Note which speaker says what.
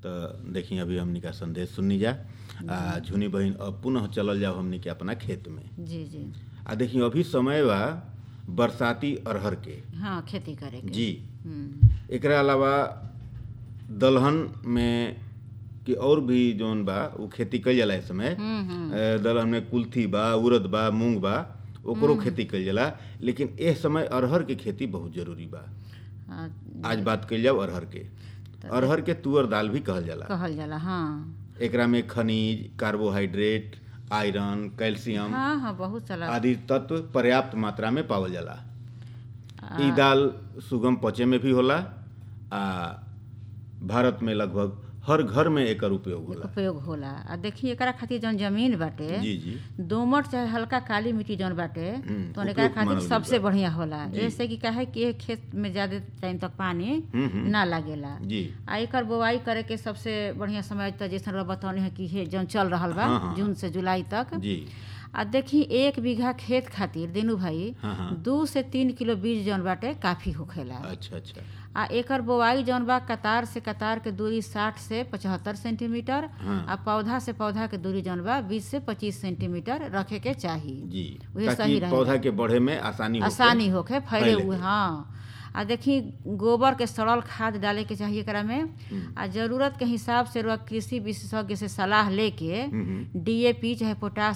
Speaker 1: तो देखी अभी हमनी का संदेश सुननी जा आ झुनी बहिन अब पुनः चलल जाओ हमनी के अपना खेत में
Speaker 2: जी जी
Speaker 1: आ देखी अभी समय बा बरसाती अरहर के
Speaker 2: हाँ खेती करे के
Speaker 1: जी
Speaker 2: हम्म,
Speaker 1: एकरा अलावा दलहन में कि और भी जौन बा उ खेती कइल जाला इस समय
Speaker 2: हम्म, हम्म,
Speaker 1: ए, दलहन में कुल्थी बा उड़द बा मूंग बा ओकरो खेती कइल जाला लेकिन एह समय अरहर के खेती बहुत जरूरी बा
Speaker 2: हाँ,
Speaker 1: आज बात कइल जाओ अरहर के अरहर के तुअर दाल भी कहल जाला
Speaker 2: कहल जाला हाँ
Speaker 1: एकरा में खनिज कार्बोहाइड्रेट आयरन कैल्शियम
Speaker 2: हाँ हाँ बहुत सारा
Speaker 1: आदि तत्व पर्याप्त मात्रा में पावल जाला
Speaker 2: आ,
Speaker 1: ई दाल सुगम पचे में भी होला आ भारत में लगभग हर घर में एकर उपयोग होला
Speaker 2: उपयोग होला आ देखी एकरा खातिर जौन जमीन बाटे
Speaker 1: जी जी
Speaker 2: दोमट चाहे हल्का काली मिट्टी जौन बाटे
Speaker 1: हम्म,
Speaker 2: तो एकरा
Speaker 1: उपयुक्त
Speaker 2: खातिर
Speaker 1: मानल
Speaker 2: सबसे
Speaker 1: गइल बा।
Speaker 2: बढ़िया होला
Speaker 1: जी।
Speaker 2: जैसे कि काहे कि एह खेत में ज्यादा टाइम तक पानी
Speaker 1: हम्म, हम्म,
Speaker 2: ना लागेला
Speaker 1: जी
Speaker 2: आ एकर बोआई करे के सबसे बढ़िया समय त जैसे रउआ बतौनी है कि हे जौन चल रहल बा
Speaker 1: हाँ, हाँ।
Speaker 2: जून से जुलाई तक
Speaker 1: जी
Speaker 2: आ देखी एक बीघा खेत खातिर दिनू भाई
Speaker 1: हाँ हाँ
Speaker 2: दू से तीन किलो बीज जौन बाटे काफी होखेला
Speaker 1: अच्छा अच्छा
Speaker 2: आ एकर बोआई जौन बा कतार से कतार के दूरी साठ से पचहत्तर सेंटीमीटर
Speaker 1: हाँ
Speaker 2: आ पौधा से पौधा के दूरी जौन बा बीस से पच्चीस सेंटीमीटर रखे के चाही
Speaker 1: जी
Speaker 2: उहे
Speaker 1: ताकि
Speaker 2: सही रहेला।
Speaker 1: पौधा के बढ़े में आसानी होखे।
Speaker 2: आसानी होखे फैले
Speaker 1: फैले
Speaker 2: हुए
Speaker 1: के।
Speaker 2: हाँ आ देखी गोबर के सड़ल खाद डाले के चाहिए एकरा में
Speaker 1: हम्म,
Speaker 2: आ जरूरत के हिसाब से रउआ कृषि विशेषज्ञ से सलाह लेके
Speaker 1: हम्म, हम्म,
Speaker 2: डीएपी चाहे पोटाश